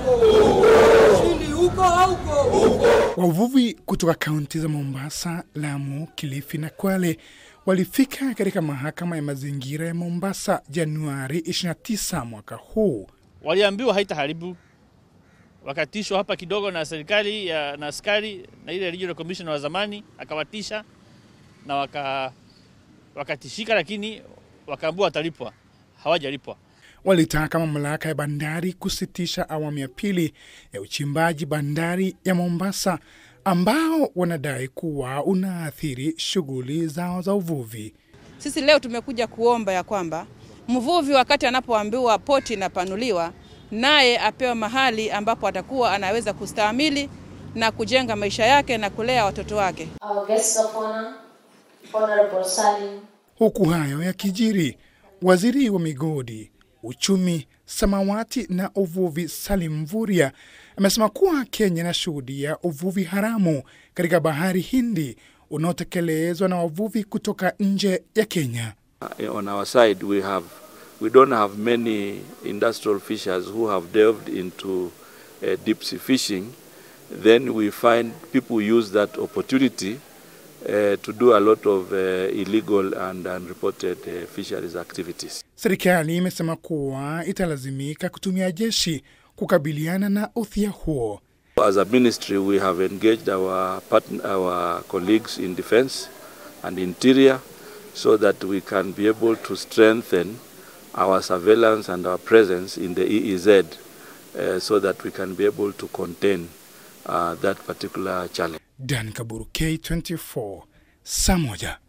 Ushindi uko hauko? Wavuvi kutoka kaunti za Mombasa, Lamu, Kilifi na Kwale walifika katika mahakama ya mazingira ya Mombasa Januari 29 mwaka huu. Waliambiwa haitaharibu, wakatishwa hapa kidogo na serikali ya na askari na ile regional commissioner wa zamani akawatisha na waka, wakatishika, lakini wakaambiwa watalipwa, hawajalipwa. Walitaka mamlaka ya bandari kusitisha awamu ya pili ya uchimbaji bandari ya Mombasa ambao wanadai kuwa unaathiri shughuli zao za uvuvi. Sisi leo tumekuja kuomba ya kwamba mvuvi wakati anapoambiwa poti inapanuliwa, naye apewe mahali ambapo atakuwa anaweza kustahimili na kujenga maisha yake na kulea watoto wake. Our guests of honor, Honorable Salim Huku hayo yakijiri, waziri wa migodi, uchumi, samawati na uvuvi Salim Mvurya amesema kuwa Kenya inashuhudia uvuvi haramu katika bahari Hindi unaotekelezwa na wavuvi kutoka nje ya Kenya. Uh, on our side we have we don't have many industrial fishers who have delved into uh, deep sea fishing then we find people use that opportunity uh, to do a lot of uh, illegal and unreported uh, fisheries activities Serikali imesema kuwa italazimika kutumia jeshi kukabiliana na udhia huo. as a ministry we have engaged our partner, our colleagues in defense and interior so that we can be able to strengthen our surveillance and our presence in the EEZ uh, so that we can be able to contain uh, that particular challenge. Dan Kaburu, K24, saa moja.